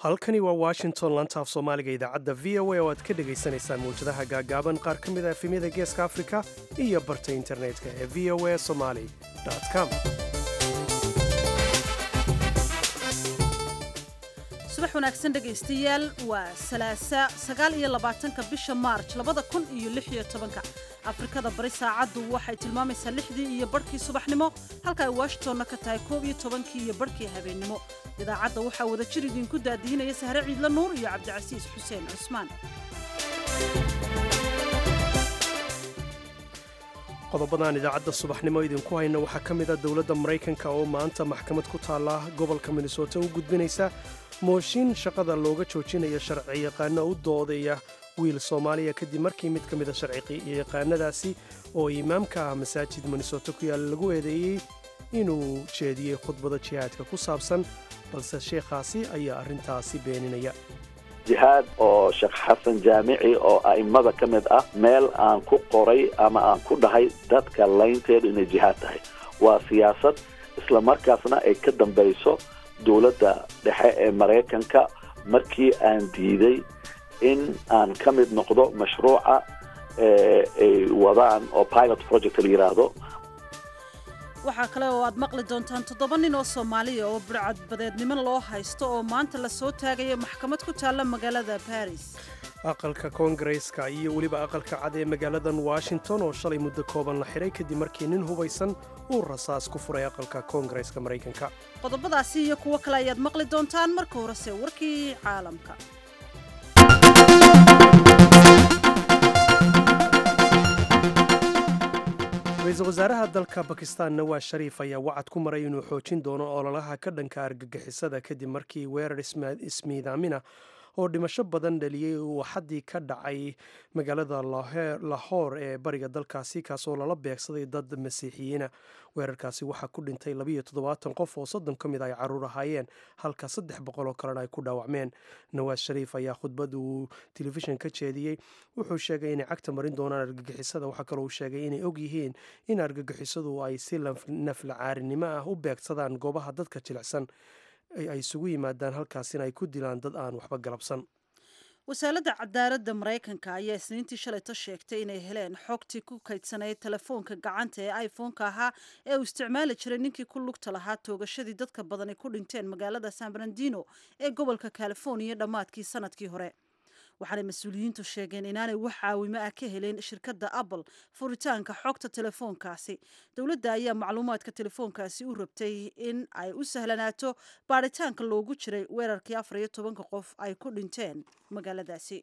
halkani waa washington lantaaf soomaaliga idaacadda v o a oo aad ka dhegaysanaysaan mawjadaha gaagaaban qaar ka mid a efemyada geeska afrika iyo barta internetka ee v o a somali com subax wanaagsan dhegaystayaal waa salaasa sagaal iyo labaatanka bisha maarj labada kun iyo lix iyo tobanka afrikada bari saacaddu waxay tilmaamaysaa lixdii iyo barhkii subaxnimo halka ay washingtonna ka tahay koob iyo tobankii iyo barhkii habeennimo idaacadda waxaa wada jir idinku daadihinaya sahre ciidla nuur iyo cabdicasiis xuseen cusmaan qodobadan idaacadda subaxnimo idinku hayna waxaa ka mid a dowladda maraykanka oo maanta maxkamad ku taalla gobolka minnesota u gudbinaysa mooshin shaqada looga joojinaya sharci yaqaano u doodaya wiil soomaaliya kadib markii mid ka mida sharci yaqaanadaasi oo imaamka ah masaajid minnesota ku yaalla lagu eedeeyey inuu jeediyey khudbada jihaadka ku saabsan balse sheekhaasi ayaa arrintaasi beeninaya jihaad oo sheekh xasan jaamici oo a'immada ka mid ah meel aan ku qoray ama aan ku dhahay dadka laynteedu inay jihaad tahay waa siyaasad isla markaasna ay ka dambayso dowladda dhexe ee maraykanka markii aan diiday in aan ka mid noqdo mashruuca ay wadaan oo pilot project la yidhaahdo waxaa kale oo aad maqli doontaan toddoba nin oo soomaaliya oo burcadbadeednimo loo haysto oo maanta la soo taagaya maxkamad ku taalla magaalada baris aqalka koongareeska iyo weliba aqalka cad ee magaaladan washington oo shalay muddo kooban la xidhay kadib markii nin hubaysan uu rasaas ku furay aqalka koongareeska maraykanka qodobadaasi iyo kuwo kale ayaad maqli doontaan marka horese warkii caalamka ra-iisul wasaaraha dalka bakistan nawaas shariif ayaa wacad ku maray inuu xoojin doono ololaha ka dhanka argagixisada kadib markii weerar ismiidaamina oo dhimasho badan dhaliyey uu xaddii ka dhacay magaalada lahoor ee bariga dalkaasi kaasoo lala beegsaday dad masiixiyiina weerarkaasi waxaa ku dhintay labayo toddobaatan qof oo soddon ka mid ay caruur ahaayeen halka saddex boqol oo kalena ay ku dhaawacmeen nawaas shariif ayaa khudbad uu telefishin ka jeediyey wuxuu sheegay inay cagta marin doonaan argagixisada waxaa kaloo uu sheegay inay og yihiin in argagixisadu ay si naflacaarinimo ah u beegsadaan goobaha dadka jilicsan ay isugu yimaadaan halkaasina ay ku dilaan dad aan waxba galabsan wasaaradda cadaaladda maraykanka ayaa isniintii shalayto sheegtay inay heleen xogtii ku kaydsanayd telefoonka gacanta ee iphone-ka ahaa ee uu isticmaali jiray ninkii ku lugta lahaa toogashadii dadka badan ay ku dhinteen magaalada san brandino ee gobolka californiya dhammaadkii sanadkii hore waxaanay mas-uuliyiintu sheegeen inaanay wax caawimo ah ka helin shirkadda apple furitaanka xogta telefoonkaasi dowladda ayaa macluumaadka telefoonkaasi u rabtay in ay u sahlanaato baaritaanka loogu jiray weerarkii afar iyo tobanka qof ay ku dhinteen magaaladaasi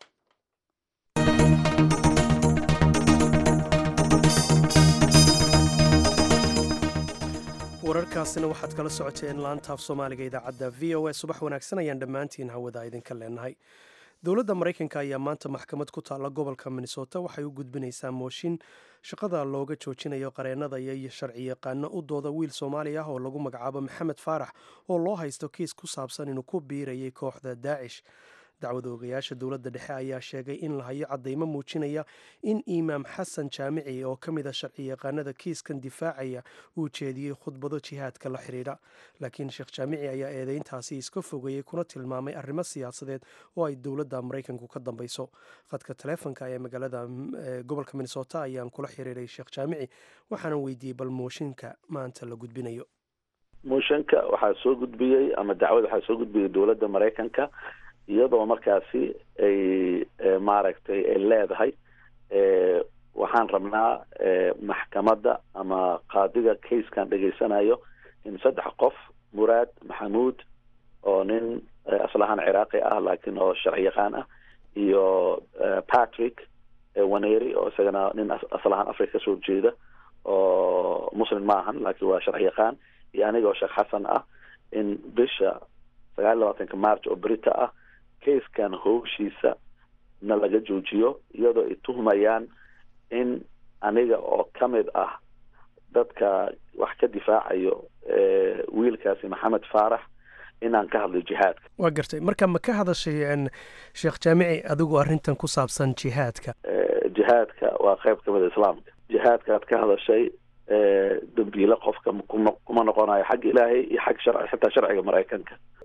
wararkaasina waxaad kala socoteen laantaaf soomaaliga idaacadda v o a subax wanaagsan ayaan dhammaantiin hawada idinka leenahay dowladda maraykanka ayaa maanta maxkamad ku taalla gobolka minnesota waxay u gudbinaysaa mooshin shaqada looga joojinayo qareennada iyo sharci yaqaano u dooda wiil soomaali ah oo lagu magacaabo maxamed faarax oo loo haysto kiis ku saabsan inuu ku biirayay kooxda daacish dacwada ogayaasha dowladda dhexe ayaa sheegay in la hayo caddaymo muujinaya in imaam xasan jaamici oo ka mid a sharci yaqaanada kiiskan difaacaya uu jeediyey khudbado jihaadka la xidhiidha laakiin sheekh jaamici ayaa eedeyntaasi iska fogeeyey kuna tilmaamay arrimo siyaasadeed oo ay dowladda maraykanku ka dambayso khadka taleefonka ee magaalada gobolka minnesota ayaan kula xiriiray sheekh jaamici waxaana weydiiyey bal mooshinka maanta la gudbinayo mooshinka waxaa soo gudbiyey ama dacwada waxaa soo gudbiyey dowladda maraykanka iyadoo markaasi ay maaragtay ay leedahay waxaan rabnaa maxkamadda ama qaadiga casekan dhegaysanayo in saddex qof muraad maxamuud oo nin aslahaan ciraaqi ah laakiin oo sharci yaqaan ah iyo patrick waneri oo isagana nin aslahaan africa kasoo jeeda oo muslim maahan laakiin waa sharci yaqaan iyo aniga oo sheekh xasan ah in bisha sagaal iyo labaatanka march oo berita ah kaiskan howshiisa na laga joojiyo iyadoo ay tuhmayaan in aniga oo ka mid ah dadka wax ka difaacayo wiilkaasi maxamed faarax inaan ka hadlay jihaadka waa gartay marka ma ka hadashay sheekh jaamici adigu arrintan ku saabsan jihaadka jihaadka waa qayb ka mida islaamka jihaadkaad ka hadashay dambiile qofka kuma noqonayo xag ilaahay iyo xag sharci xitaa sharciga maraykanka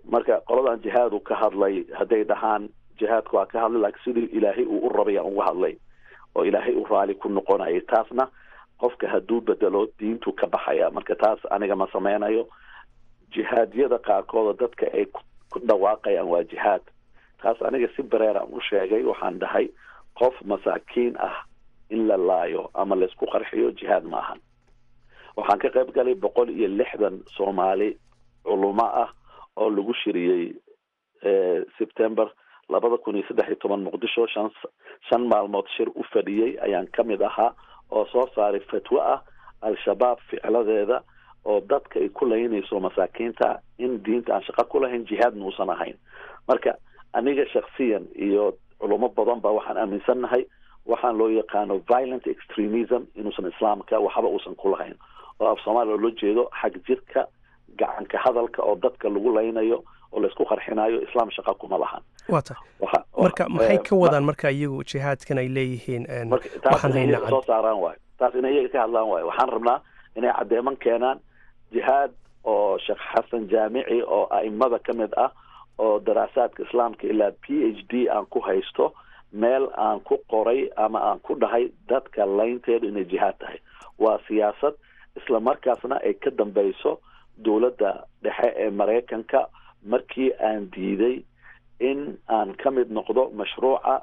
marka qoladan jihaadu ka hadlay hadday dhahaan jihaadku waa ka hadlay laakiin sidii ilaahay uu u rabay aan uga hadlay oo ilaahay u raali ku noqonayay taasna qofka hadduu bedelo diintu ka baxaya marka taas aniga ma sameynayo jihaadyada qaarkooda dadka ay ku dhawaaqayaan waa jihaad taas aniga si bareeraan u sheegay waxaan dhahay qof masaakiin ah in la laayo ama laysku qarxiyo jihaad ma ahan waxaan ka qayb galay boqol iyo lixdan soomaali culumo ah oo lagu shiriyey september labada kun iyo saddex iyo toban muqdisho shan shan maalmood shir u fadhiyey ayaan ka mid ahaa oo soo saaray fatwo ah al-shabaab ficladeeda oo dadka ay ku laynayso masaakiinta in diinta aan shaqo ku lahayn jihaadna uusan ahayn marka aniga shaksiyan iyo culumo badan ba waxaan aaminsannahay waxaan loo yaqaano violent extremism inuusan islaamka waxba uusan ku lahayn oo af soomaaliya loo jeedo xag jirka gacanka hadalka oo dadka lagu laynayo oo laysku qarxinayo islaam shaqa kuma lahan waa tahay marka maxay ka wadaan marka iyagu jihaadkan ay leeyihiin taas inay iyaga soo saaraan waayo taas inay iyaga ka hadlaan waayo waxaan rabnaa inay caddeeman keenaan jihaad oo sheekh xasan jaamici oo a'imada ka mid ah oo daraasaadka islaamka ilaa p h d aan ku haysto meel aan ku qoray ama aan ku dhahay dadka laynteedu inay jihaad tahay waa siyaasad isla markaasna ay ka dambeyso dowladda dhexe ee maraykanka markii aan diiday in aan ka mid noqdo mashruuca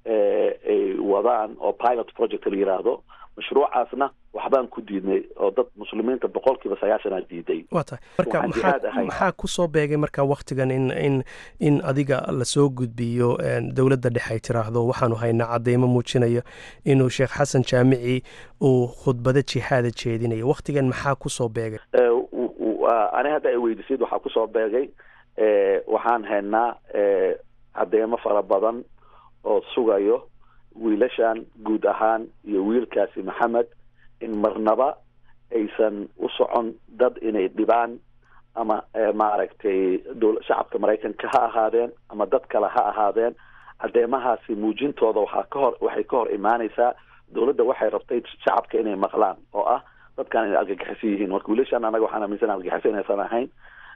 ay wadaan oo pilot project la yiraahdo mashruucaasna waxbaan ku diidnay oo dad muslimiinta boqol kiiba sagaashanaa diiday waa tahay marka maxaa maxaa kusoo beegay marka waktigan in in in adiga lasoo gudbiyo dowladda dhexe ay tiraahdo waxaanu haynaa cadeymo muujinaya inuu sheekh xasan jaamici uu khudbado jihaada jeedinayo waktigan maxaa kusoo beegay ani hadda ay weydiisayd waxaa kusoo beegay waxaan haynaa cadeymo fara badan oo sugayo wiilashan guud ahaan iyo wiilkaasi maxamed in marnaba aysan u socon dad inay dhibaan ama maaragtay shacabka maraykanka ha ahaadeen ama dad kale ha ahaadeen cadeymahaasi muujintooda waxaa ka hor waxay ka hor imaaneysaa dowladda waxay rabtay shacabka inay maqlaan oo ah dadkan inay argagixiso yihiin marka wiilashan anaga waxaan aaminsan argagixiso inaysan ahayn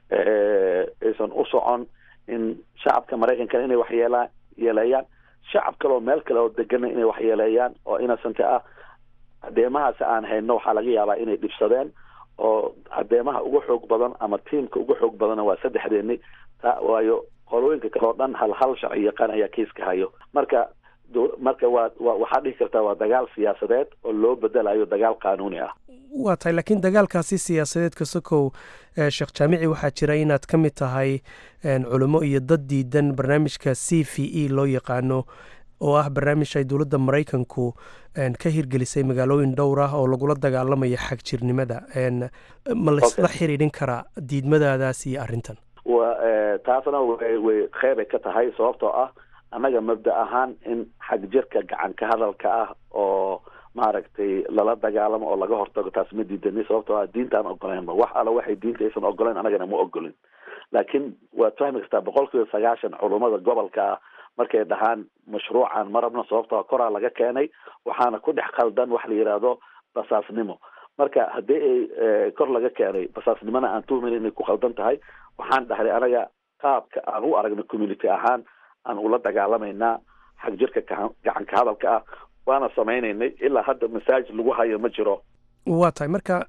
aysan u socon in shacabka maraykankana inay waxyeelaan yeeleeyaan shacab kale oo meel kale oo degana inay waxyeeleeyaan oo innocenta ah cadeemahaasi aan hayno waxaa laga yaabaa inay dhibsadeen oo cadeemaha uga xoog badan ama tiamka uga xoog badanna waa saddexdeeni ta waayo qolooyinka kale oo dhan hal hal sharci yaqaan ayaa keiska hayo marka marka waa wa waxaa dhihi kartaa waa dagaal siyaasadeed oo loo bedelayo dagaal qaanuuni ah waa tahay laakiin dagaalkaasi siyaasadeed kasokow sheekh jaamici waxaa jira inaad ka mid tahay culimo iyo dad diidan barnaamijka c v e loo yaqaano oo ah barnaamij ay dowladda maraykanku ka hirgelisay magaalooyin dhowr ah oo lagula dagaalamayo xagjirnimada ma laysla xiriirin karaa diidmadaadaas iyo arrintan wa taasna way way qeybay ka tahay sababtoo ah annaga mabda ahaan in xag jirka gacanka hadalka ah oo maaragtay lala dagaalamo oo laga hortago taas ma diidani sababtoo ah diinta aan ogolaynba wax alla waxay diinta aysan ogolayn annagana ma ogolin laakiin waad fahmi kartaa boqol kiiba sagaashan culummada gobolka ah markay dhahaan mashruucan ma rabno sababtoo koraa laga keenay waxaana ku dhex qaldan wax la yidhaahdo basaasnimo marka haddii ay kor laga keenay basaasnimona aan tuhmayn inay ku qaldan tahay waxaan dhahnay anaga qaabka aan u aragno community ahaan aan ula dagaalamaynaa xag jirka gacanka hadalka ah waana samaynaynay ilaa hadda masaajid lagu hayo ma jiro waa tahay marka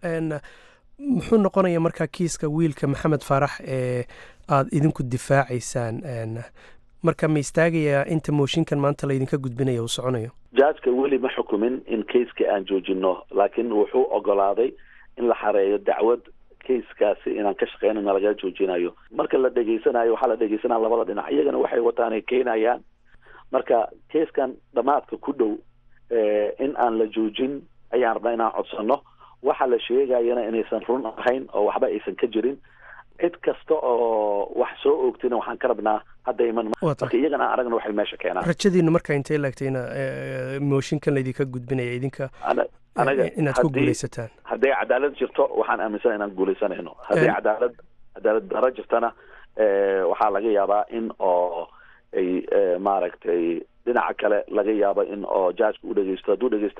muxuu noqonaya marka kiiska wiilka maxamed faarax ee aada idinku difaacaysaan marka ma istaagayaa inta mooshinkan maanta laydinka gudbinaya uu soconayo jaajka weli ma xukumin in keiska aan joojino laakiin wuxuu ogolaaday in la xareeyo dacwad keiskaasi inaan ka shaqeynana laga joojinayo marka la dhegeysanayo waxaa la dhegeysanaya labada dhinac iyagana waxay wataan ay keenayaan marka keiskan dhamaadka ku dhow in aan la joojin ayaan rabnaa inaan codsano waxa la sheegayana inaysan run ahayn oo waxba aysan ka jirin cid kasta oo wax soo oogtina waxaan ka rabnaa hadda iman marka iyagana aan aragna waxay meesha keenaan rajadiinu marka intay laagtayna mooshinkan laydinka gudbinaya idinka anaga inaad ku guuleysataan hadday cadaalad jirto waxaan aaminsana inaan guuleysanayno hadday cadaalad cadaalad daro jirtana waxaa laga yaabaa in oo ay maaragtay dhinaca kale laga yaabo in oo jaajka u dhegeysto hadduu dhegeystana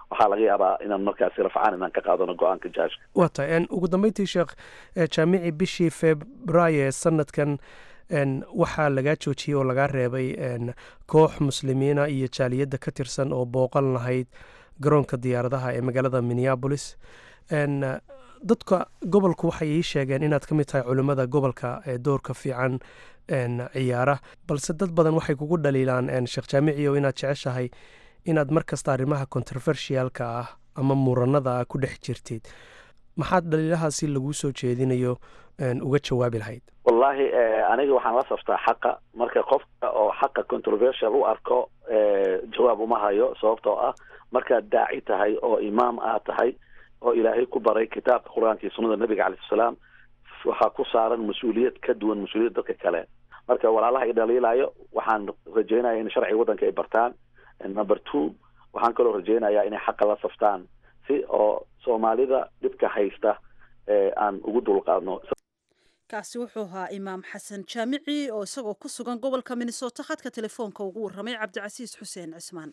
waxaa laga yaabaa inaan markaasi rafcaan inaan ka qaadano go-aanka jaajka waa tahay ugu dambeyntii sheekh jaamici bishii februaayo ee sanadkan waxaa lagaa joojiyey oo lagaa reebay koox muslimiina iyo jaaliyadda ka tirsan oo booqan lahayd garoonka diyaaradaha ee magaalada minneabolis dadka gobolku waxay ii sheegeen inaad ka mid tahay culimmada gobolka ee doorka fiican ciyaara balse dad badan waxay kugu dhaliilaan sheekh jaamiciyo inaad jeceshahay inaad mar kasta arrimaha controversialka ah ama muranada ah ku dhex jirtid maxaad dhaliilahaasi laguu soo jeedinayo uga jawaabi lahayd wallahi aniga waxaan la saftaa xaqa marka qofka oo xaqa controversial u arko jawaab uma hayo sababtoo ah markaad daaci tahay oo imaam aad tahay oo ilaahay ku baray kitaabka qur-aanka iyo sunnada nabiga calayh salaam waxaa ku saaran mas-uuliyad ka duwan mas-uuliyad dadka kale marka walaalaha i dhaliilaayo waxaan rajeynaya in sharciga waddanka ay bartaan number two waxaan kaloo rajeynayaa inay xaqa la saftaan si oo soomaalida dhibka haysta aan ugu dulqaadno kaasi wuxuu ahaa imaam xasan jaamici oo isagoo ku sugan gobolka minnesota khadka telefoonka ugu warramay cabdicasiis xuseen cismaan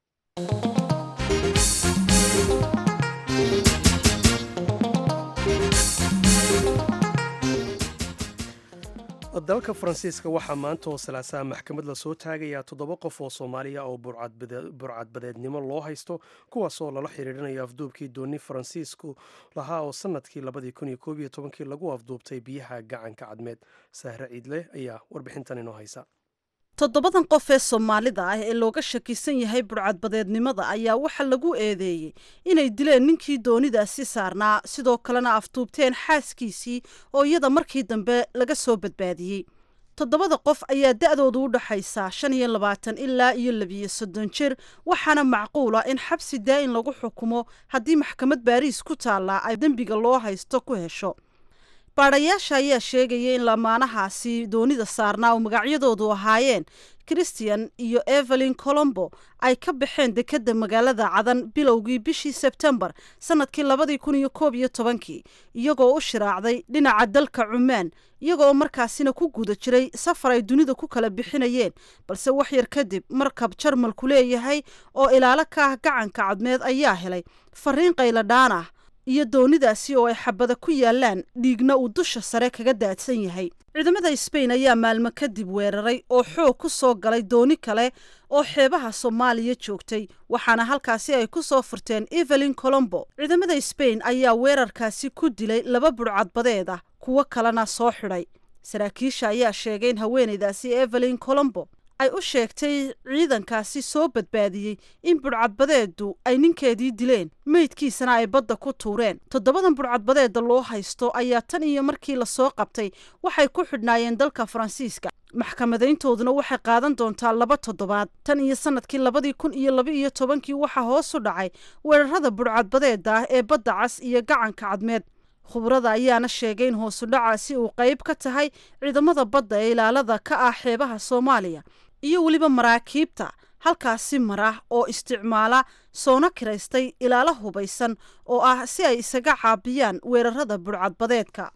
dalka faransiiska waxaa maanta oo salaasaha maxkamad lasoo taagayaa toddoba qof oo soomaaliya oo burcadbadeednimo loo haysto kuwaasoo lala xiriirinayo afduubkii dooni faransiisku lahaa oo sanadkii labadii kun iyo koob iyo tobankii lagu afduubtay biyaha gacanka cadmeed sahre ciidle ayaa warbixintan inoo haysa toddobadan qof ee soomaalida ah ee looga shakisan yahay burcadbadeednimada ayaa waxaa lagu eedeeyey inay dileen ninkii doonidaasi saarnaa sidoo kalena afduubteen xaaskiisii oo iyada markii dambe laga soo badbaadiyey toddobada qof ayaa da-doodu u dhaxaysaa shan iyo labaatan ilaa iyo labiyo soddon jir waxaana macquula in xabsi daa-in lagu xukumo haddii maxkamad baariis ku taallaa ay dembiga loo haysto ku hesho baadhayaasha ayaa sheegaya in lamaanahaasi doonida saarnaa oo magacyadoodu ahaayeen christian iyo evelyn colombo ay ka baxeen dekedda magaalada cadan bilowgii bishii sebtembar sanadkii labadii kun iyo koob iyo tobankii iyagoo u shiraacday dhinaca dalka cumaan iyagoo markaasina ku guda jiray safar ay dunida ku kala bixinayeen balse wax yar kadib markab jarmalku leeyahay oo ilaalo ka ah gacanka cadmeed ayaa helay fariin qayladhaan ah iyo doonidaasi oo ay xabada ku yaalaan dhiigna uu dusha sare kaga daadsan yahay ciidamada sbain ayaa maalmo kadib weeraray oo xoog ku soo galay dooni kale oo xeebaha soomaaliya joogtay waxaana halkaasi ay ku soo furteen evelyn colombo ciidamada sbain ayaa weerarkaasi ku dilay laba burcadbadeed ah kuwo kalena soo xidhay saraakiisha ayaa sheegay in haweenaydaasi evelyn colombo ay u sheegtay ciidankaasi soo badbaadiyey in burcadbadeedu ay ninkeedii dileen meydkiisana ay badda ku tuureen toddobadan burcadbadeeda loo haysto ayaa tan iyo markii lasoo qabtay waxay ku xidhnaayeen dalka faransiiska maxkamadayntooduna waxay qaadan doontaa laba toddobaad tan iyo sanadkii labadii kun iyo laba iyo tobankii waxaa hoos u dhacay weerarada burcadbadeeda ah ee badda cas iyo gacanka cadmeed khubrada ayaana sheegay in hoosudhacaasi uu qayb ka tahay ciidamada badda ee ilaalada ka ah xeebaha soomaaliya iyo weliba maraakiibta halkaasi mara oo isticmaala soona kiraystay ilaalo hubaysan oo ah si ay isaga caabiyaan weerarada burcadbadeedka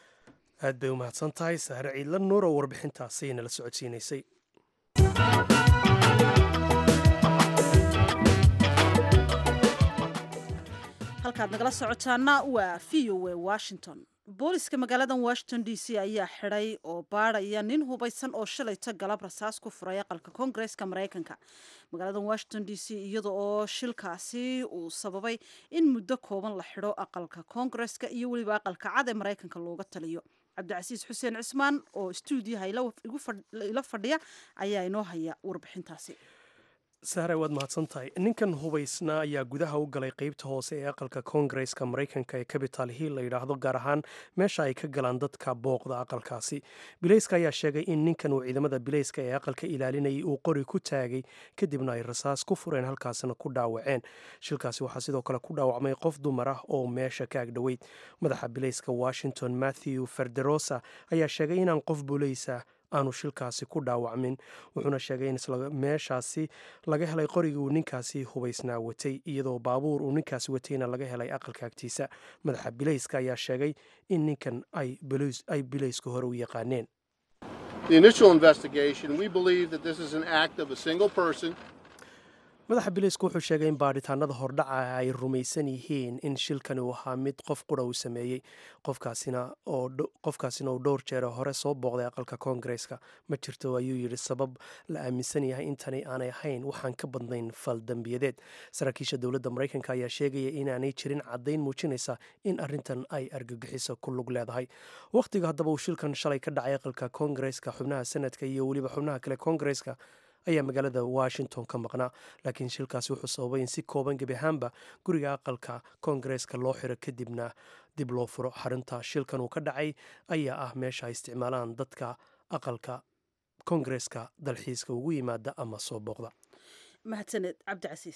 aad bay u mahadsan tahay sahre ciidla nuur oo warbixintaasi nala socodsiinaysay halkaad nagala socotaana waa v o a washington booliska magaaladan washington d c ayaa xidhay oo baadhaya nin hubaysan oo shalayto galab rasaas ku furay aqalka koongareska maraykanka magaaladan washington d c iyada oo shilkaasi uu sababay in muddo kooban la xidho aqalka koongareska iyo weliba aqalka cad ee maraykanka looga taliyo cabdicasiis xuseen cismaan oo stuudiyaha ila fadhiya ayaa inoo haya warbixintaasi sahre waad mahadsan tahay ninkan hubaysna ayaa gudaha u galay qeybta hoose ee aqalka koongareska maraykanka ee capital hill la yidhaahdo gaar ahaan meesha ay ka galaan dadka booqda aqalkaasi bileyska ayaa sheegay in ninkan uu ciidamada bileyska ee aqalka ilaalinayay uu qori ku taagay kadibna ay rasaas ku fureen halkaasina ku dhaawaceen shilkaasi waxaa sidoo kale ku dhaawacmay qof dumar ah oo meesha ka agdhoweyd madaxa bileyska washington matthew ferderosa ayaa sheegay inaan qof buleysa aanu shilkaasi ku dhaawacmin wuxuuna sheegay in isla meeshaasi laga helay qorigii uu ninkaasi hubaysnaa watay iyadoo baabuur uu ninkaasi watayna laga helay aqalka agtiisa madaxa bileyska ayaa sheegay in ninkan ay bileysku hore u yaqaaneen madaxa biliisku wuxuu sheegay in baadhitaanada hordhaca ay rumaysan yihiin in shilkani uu ahaa mid qof qura uu sameeyey qofkaasina uu dhowr jeer hore soo booqday aqalka koongareeska ma jirto ayuu yidhi sabab la aaminsan yahay intani aanay ahayn waxaan ka badnayn fal dembiyadeed saraakiisha dowladda maraykanka ayaa sheegaya inaanay jirin caddayn muujinaysa in arrintan ay argagixiso ku lug leedahay wakhtiga haddaba uu shilkan shalay ka dhacay aqalka koongareeska xubnaha senadka iyo weliba xubnaha kale koongareeska ayaa magaalada washington ka maqnaa laakiin shilkaasi wuxuu sababay in si kooban gebi ahaanba guriga aqalka koongareeska loo xiro kadibna dib loo furo xarinta shilkan uu ka dhacay ayaa ah meesha ay isticmaalaan dadka aqalka koongareeska dalxiiska ugu yimaada ama soo booqda mahadsaned cabdicasiis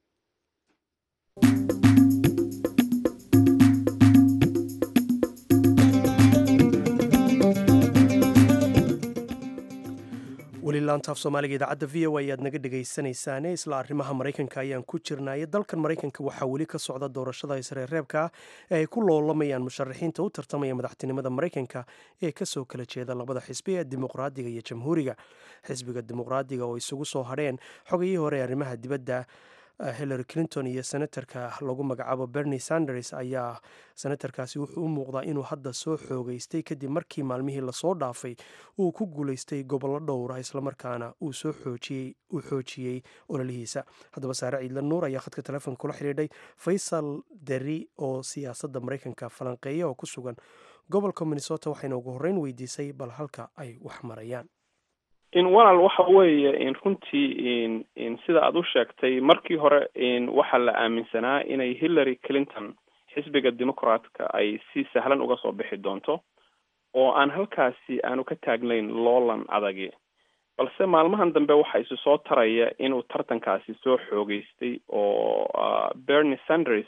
weli laantaaf soomaaliga idaacadda v o ayaad naga dhegaysanaysaane isla arrimaha maraykanka ayaan ku jirnaaye dalkan maraykanka waxaa weli ka socda doorashada isreerreebka ah ee ay ku loolamayaan musharaxiinta u tartamaya madaxtinimada maraykanka ee kasoo kala jeeda labada xisbi ee dimuqraadiga iyo jamhuuriga xisbiga dimuqraadiga oo isugu soo hadheen xogayihii hore ee arrimaha dibadda hillary clinton iyo senatarka lagu magacaabo bernie sanders ayaa senatarkaasi wuxuu u muuqdaa inuu hadda soo xoogeystay kadib markii maalmihii lasoo dhaafay uu ku guulaystay gobollo dhowra islamarkaana uu soo xoojiyey uu xoojiyey ololihiisa haddaba saare ciidla nuur ayaa khadka telefoonka kula xidhiidhay faysal deri oo siyaasadda maraykanka falanqeeya oo ku sugan gobolka minnesota waxayna ugu horreyn weydiisay bal halka ay wax marayaan in walaal waxa weeye in runtii in in sida aada u sheegtay markii hore in waxaa la aaminsanaa inay hillary clinton xisbiga dimucratka ay si sahlan uga soo bixi doonto oo aan halkaasi aanu ka taagnayn loolan adagi balse maalmahan dambe waxaa isu soo taraya inuu tartankaasi soo xoogeystay oo bernie sanders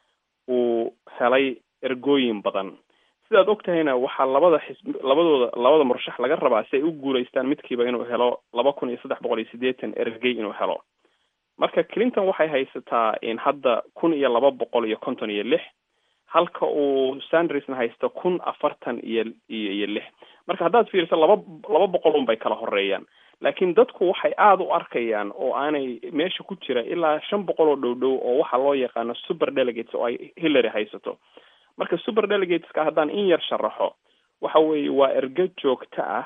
uu helay ergooyin badan sidaad og tahayna waxaa labada xisbi labadooda labada murashax laga rabaa si ay u guulaystaan midkiiba inuu helo laba kun iyo saddex boqol iyo siddeetan ergey inuu helo marka clinton waxay haysataa in hadda kun iyo laba boqol iyo konton iyo lix halka uu sandersna haysto kun afartan iyo iyo iyo lix marka haddaad fiiriso laba laba boqol un bay kala horeeyaan laakiin dadku waxay aada u arkayaan oo aanay meesha ku jira ilaa shan boqol oo dhow dhow oo waxaa loo yaqaano super delegates oo ay hillary haysato marka super delegateska haddaan in yar sharaxo waxa weeye waa ergo joogto ah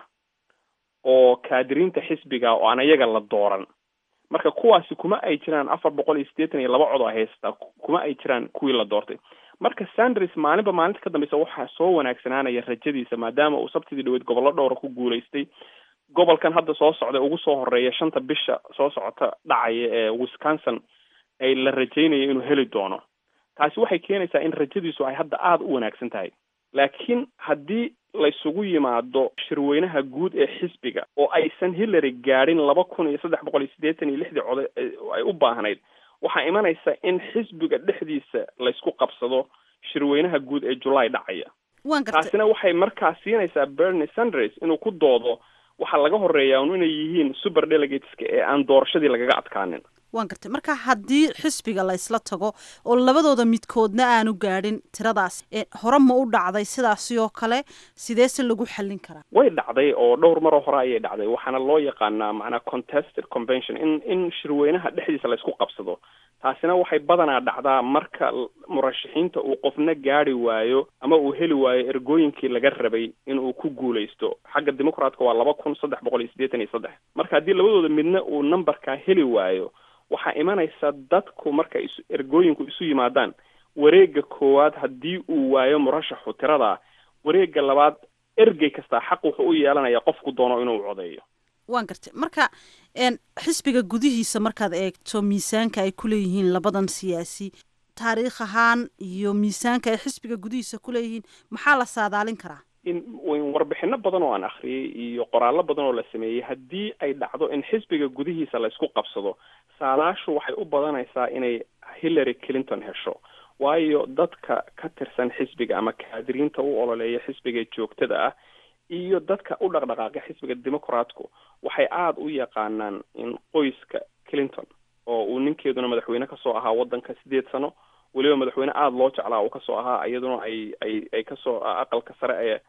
oo kaadiriinta xisbiga oo aan iyaga la dooran marka kuwaasi kuma ay jiraan afar boqol iyo siddeetan iyo laba cod oo haysataa kuma ay jiraan kuwii la doortay marka sanders maalinba maalinta ka dambeysa waxaa soo wanaagsanaanaya rajadiisa maadaama uu sabtidii dhaweyd gobollo dhowra ku guulaystay gobolkan hadda soo socda ugu soo horeeya shanta bisha soo socota dhacaya ee wisconsin ay la rajaynayo inuu heli doono taasi waxay keenaysaa in rajadiisu ay hadda aada u wanaagsan tahay laakiin haddii laysugu yimaado shirweynaha guud ee xisbiga oo aysan hillary gaadhin laba kun iyo saddex boqol iyo siddeetan iyo lixdii code ay u baahnayd waxaa imanaysa in xisbiga dhexdiisa laysku qabsado shirweynaha guud ee julaay dhacaya taasina waxay markaa siinaysaa bernie sanders inuu ku doodo waxaa laga horeeyaa un inay yihiin super delegateska ee aan doorashadii lagaga adkaanin waan gartay marka haddii xisbiga laysla tago oo labadooda midkoodna aanu gaadhin tiradaas hore ma u dhacday sidaasi oo kale sideese lagu xallin karaa way dhacday oo dhowr maroo hore ayay dhacday waxaana loo yaqaanaa macnaa contested convention in in shirweynaha dhexdiisa laysku qabsado taasina waxay badanaa dhacdaa marka murashaxiinta uu qofna gaadi waayo ama uu heli waayo ergooyinkii laga rabay in uu ku guulaysto xagga dimucratka waa laba kun saddex boqol iyo siddeetan iyo saddex marka haddii labadooda midna uu numberkaa heli waayo waxaa imanaysa dadku marka is ergooyinku isu yimaadaan wareega koowaad haddii uu waayo murashaxu tiradaa wareega labaad ergey kastaa xaq wuxuu u yeelanaya qofku doono inuu codeeyo waan gartay marka xisbiga gudihiisa markaad eegto miisaanka ay ku leeyihiin labadan siyaasi taariikh ahaan iyo miisaanka ay xisbiga gudihiisa ku leeyihiin maxaa la saadaalin karaa in warbixino badan oo aan akhriyey iyo qoraallo badan oo la sameeyey haddii ay dhacdo in xisbiga gudihiisa laysku qabsado saadaashu waxay u badanaysaa inay hillary clinton hesho waayo dadka ka tirsan xisbiga ama kaadiriinta u ololeeya xisbiga joogtada ah iyo dadka u dhaqdhaqaaqa xisbiga dimucratku waxay aada u yaqaanaan in qoyska clinton oo uu ninkeeduna madaxweyne kasoo ahaa waddanka sideed sano weliba madaxweyne aada loo jeclaa uu kasoo ahaa iyaduna ay ay ay kasoo aqalka sare ee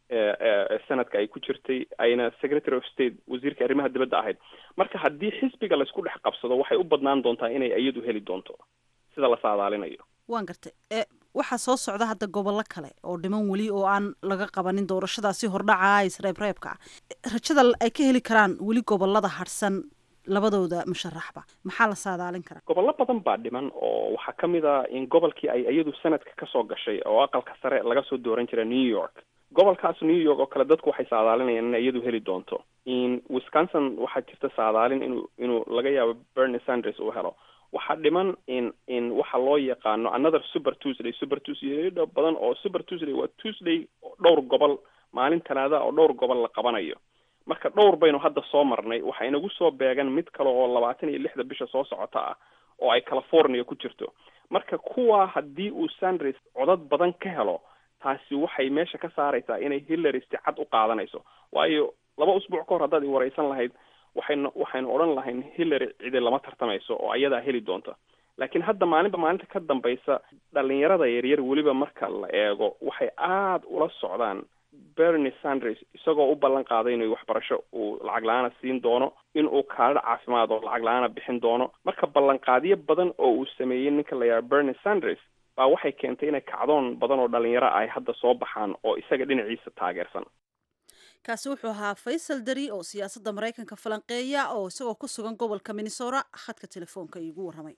sanadka ay ku jirtay ayna secretary of state wasiirka arrimaha dibadda ahayd marka haddii xisbiga laysku dhex qabsado waxay u badnaan doontaa inay iyadu heli doonto sida la saadaalinayo waan gartay waxaa soo socda hadda gobollo kale oo dhiman weli oo aan laga qabanin doorashadaasi hordhaca isreebreebka ah rajada ay ka heli karaan weli gobolada harsan labadooda musharaxba maxaa la saadaalin karaa gobollo badan baa dhiman oo waxaa ka mid a in gobolkii ay iyadu sanadka kasoo gashay oo aqalka sare laga soo dooran jira new york gobolkaas new york oo kale dadku waxay saadaalinayaan inay iyadu heli doonto in wisconsin waxaa jirta saadaalin inuu inuu laga yaabo bernie sanders uu helo waxaa dhiman in in waxa loo yaqaano another super tuesday super tuesday badan oo super tuesday waa tuesday dhowr gobol maalin talaada oo dhowr gobol la qabanayo marka dhowr baynu hadda soo marnay waxaa inagu soo beegan mid kale oo labaatan iyo lixda bisha soo socota ah oo ay california ku jirto marka kuwa haddii uu sanders codad badan ka helo taasi waxay meesha ka saaraysaa inay hillary si cad u qaadanayso waayo laba usbuuc ka hor haddaad i wareysan lahayd waxaynu waxaynu odhan lahayn hillary cidi lama tartamayso oo ayadaa heli doonta laakiin hadda maalinba maalinta ka dambaysa dhalinyarada yaryar weliba marka la eego waxay aada ula socdaan bernie sanders isagoo u ballan qaaday inuu waxbarasho uu lacag la-aana siin doono in uu kaalida caafimaad oo lacag la-aana bixin doono marka ballanqaadyo badan oo uu sameeyey ninka la yaaba bernie sanders baa waxay keentay inay kacdoon badan oo dhalinyaro ay hadda soo baxaan oo isaga dhinaciisa taageersan kaasi wuxuu ahaa faysal dari oo siyaasadda maraykanka falanqeeya oo isagoo ku sugan gobolka minnesota khadka telefoonka iigu warramay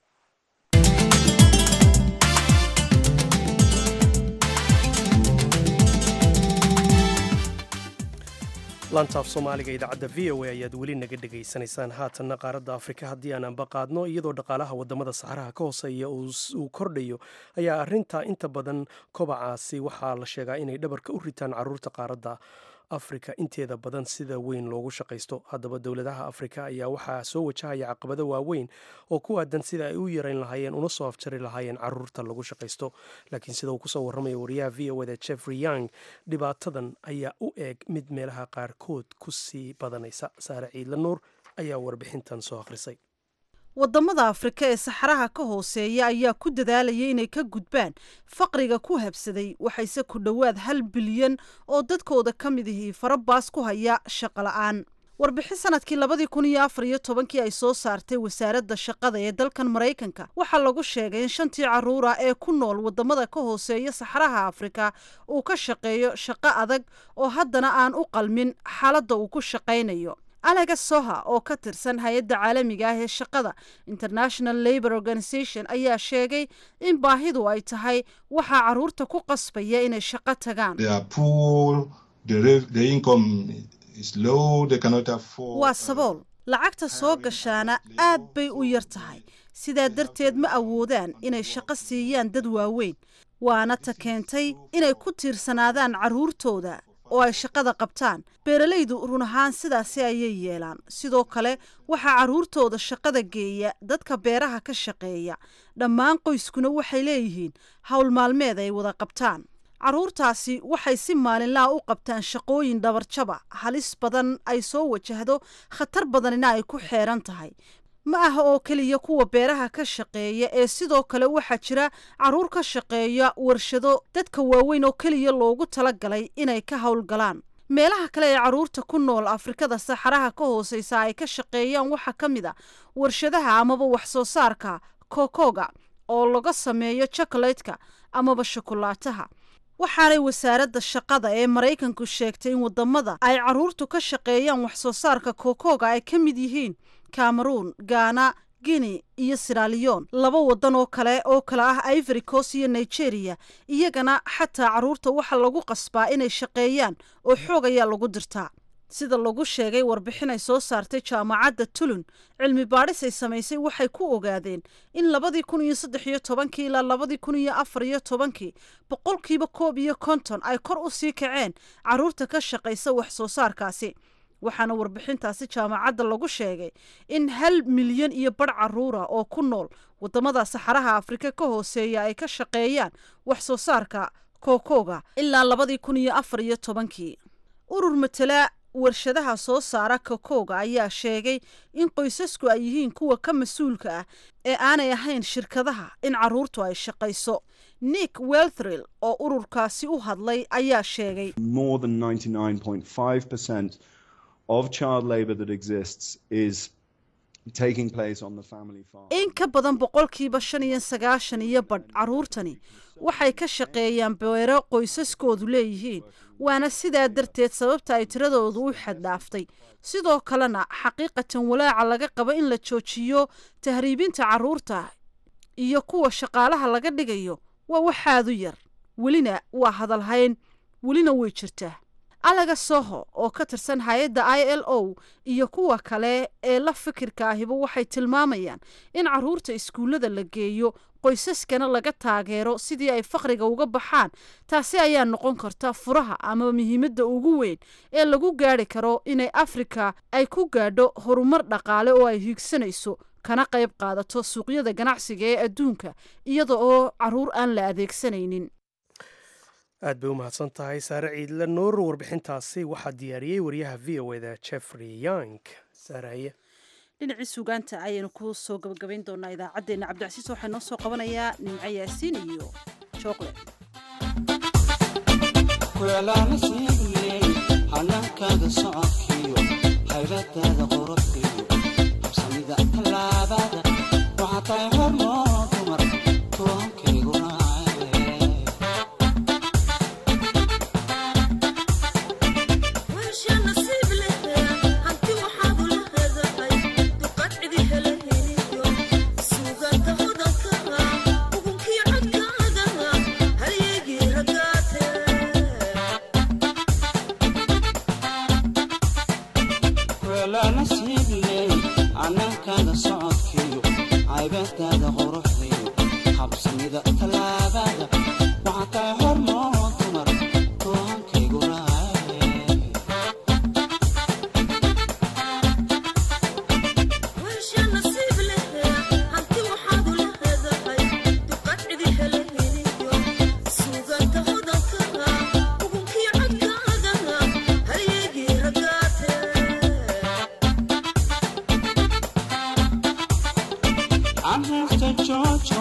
lantaaf soomaaliga idaacadda v o a ayaad weli naga dhegaysanaysaan haatanna qaaradda afrika haddii aan anbaqaadno iyadoo dhaqaalaha wadamada saxaraha ka hooseeya uu kordhayo ayaa arinta inta badan kobacaasi waxaa la sheegaa inay dhabarka u ritaan caruurta qaaradda afrika inteeda badan sida weyn loogu shaqaysto haddaba dowladaha afrika ayaa waxaa soo wajahaya caqabado waaweyn oo ku aadan sida ay u yarayn lahaayeen una soo afjari lahaayeen caruurta lagu shaqaysto laakiin sida uu kusoo warramaya wariyaha v o da jeffrey young dhibaatadan ayaa u eeg mid meelaha qaarkood ku sii badanaysa saare ciidla nuur ayaa warbixintan soo akhrisay wadamada afrika ee saxaraha ka hooseeya ayaa ku dadaalaya inay ka gudbaan faqriga ku habsaday waxayse ku dhowaad hal bilyan oo dadkooda ka mid ihii farabaas ku haya shaqo la-aan warbixin sanadkii labadii kun iyo afar iyo tobankii ay soo saartay wasaaradda shaqada ee dalkan maraykanka waxaa lagu sheegay in shantii caruura ee ku nool wadamada ka hooseeya saxaraha afrika uu ka shaqeeyo shaqo adag oo haddana aan u qalmin xaaladda uu ku shaqaynayo alaga soha oo ka tirsan hay-adda caalamiga ah ee shaqada international labor organization ayaa sheegay in baahidu ay tahay waxaa caruurta ku qasbaya inay shaqo tagaan waa sabool lacagta soo gashaana aad bay u yar tahay sidaa darteed ma awoodaan inay shaqo siiyaan dad waaweyn waana ta keentay inay ku tiirsanaadaan carruurtooda oo ay shaqada qabtaan beeralaydu run ahaan sidaasi ayay yeelaan sidoo kale waxaa carruurtooda shaqada geeya dadka beeraha ka shaqeeya dhammaan qoyskuna waxay leeyihiin howl maalmeed ay wada qabtaan carruurtaasi waxay si maalinlaha u qabtaan shaqooyin dhabarjaba halis badan ay soo wajahdo khatar badanina ay ku xeeran tahay ma aha oo keliya kuwa beeraha ka shaqeeya ee sidoo kale waxaa jira carruur ka shaqeeya warshado dadka waaweyn oo keliya loogu talagalay inay ka howlgalaan meelaha kale ee carruurta ku nool afrikada saxaraha ka hooseysa ay ka shaqeeyaan waxaa ka mid a warshadaha amaba wax soo saarka kokoga oo laga sameeyo chokolatka amaba shokolaataha waxaanay wasaaradda shaqada ee maraykanku sheegtay in wadamada ay carruurtu ka shaqeeyaan wax soo saarka kokoga ay ka mid yihiin cameroon ghana guinea iyo siraliyon laba wadan oo kale oo kale ah ivory coast iyo nigeria iyagana xataa carruurta waxaa lagu qasbaa inay shaqeeyaan oo xoog ayaa lagu dirtaa sida lagu sheegay warbixin ay soo saartay jaamacadda tulun cilmi baadhis ay samaysay waxay ku ogaadeen in labadii kun iyo saddex iyo tobankii ilaa labadii kun iyo afar iyo tobankii boqolkiiba koob iyo konton ay kor u sii kaceen carruurta ka shaqaysa wax soo saarkaasi waxaana warbixintaasi jaamacadda lagu sheegay in hal milyan iyo badh carruura oo ku nool wadamada saxaraha afrika ka hooseeya ay ka shaqeeyaan wax soo saarka kokoga ilaa labadii kun iyo afar iyo tobankii urur matala warshadaha soo saara kakooga ayaa sheegay in qoysasku ay yihiin kuwa ka mas-uulka ah ee aanay ahayn shirkadaha in carruurtu ay shaqayso nick welthrill oo ururkaasi u hadlay ayaa sheegay more than 99.5% of child labour that exists is taking place on the family farm. in ka badan boqolkiiba shan iyo sagaashan iyo badh carruurtani waxay ka shaqeeyaan beero qoysaskoodu leeyihiin waana sidaa darteed sababta ay tiradoodu u xaddhaaftay sidoo kalena xaqiiqatan walaaca laga qabo in la joojiyo tahriibinta carruurta iyo kuwa shaqaalaha laga dhigayo waa waxaadu yar welina waa hadalhayn welina way jirtaa alaga soho oo ka tirsan hay-adda i l o iyo kuwa kale ee la fikirka ahiba waxay tilmaamayaan in carruurta iskuullada la geeyo qoysaskana laga taageero sidii ay faqriga uga baxaan taasi ayaa noqon karta furaha ama muhiimadda ugu weyn ee lagu gaari karo inay afrika ay ku gaadho horumar dhaqaale oo ay hiigsanayso kana qayb qaadato suuqyada ganacsiga ee adduunka iyada oo carruur aan la adeegsanaynin aad bay u mahadsan tahay saare ciidle nuur warbixintaasi waxaa diyaariyey wariyaha v o eda jeffrey young saaraye dhinacii suugaanta ayaynu ku soo gabagabayn doonaa idaacaddeenna cabdicasiis waxaa noo soo qabanayaa nimco yaasiin iyo jookle hanankaaga socodkiyo haybadaada qorobkiyo habsamida tallaabada waxaa tahay hormoo dumar toonkaygu raace anankaaga socodkiyo caybadaada quruxdiyo habsamida tallaabada waxaa tahay hormoo dumar toonkaygu raace Anhasta Jojo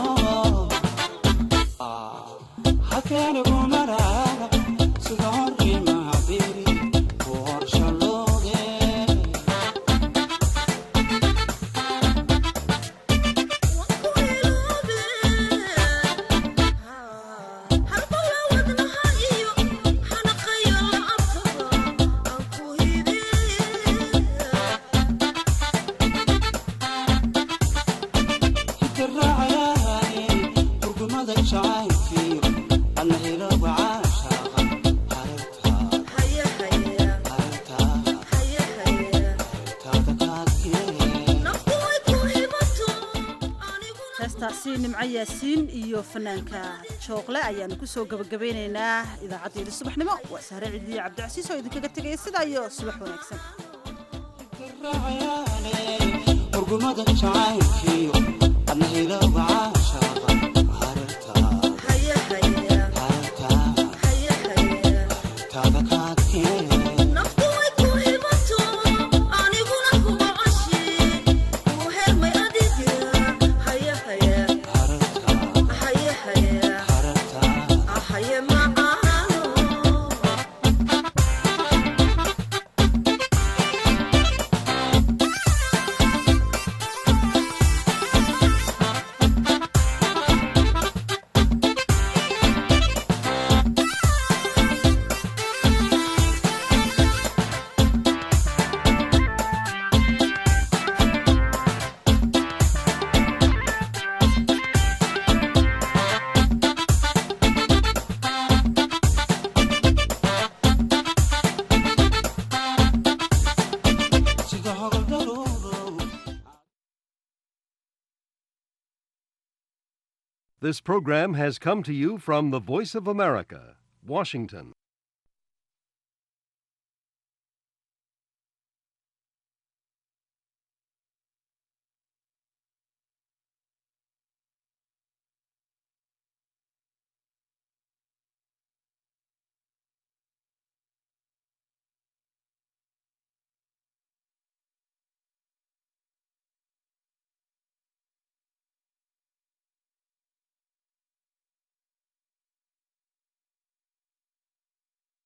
Hakana Gumara Sidori Mahabiri Por Shaloge Hitiraacayaani Hurgumada jacaylkiyo Anna hilowga caashaaqa Hareertaa Hareertaa Hareertaada kaadkee heestaasi nimco yaasiin iyo fanaanka jookle ayaanu ku soo gabagabeynaynaa idaacaddeyda subaxnimo waa sahre cidiyo cabdicasiis oo idinkaga tegaya sidaa iyo subax wanaagsan hurgumada jacaylkiyo adna hilowga caashaaqa hareertaa hareertaa hareertaada kaadkee hareertaa hareertaa sida hogoldaruurow This program has come to you from the Voice of America, Washington.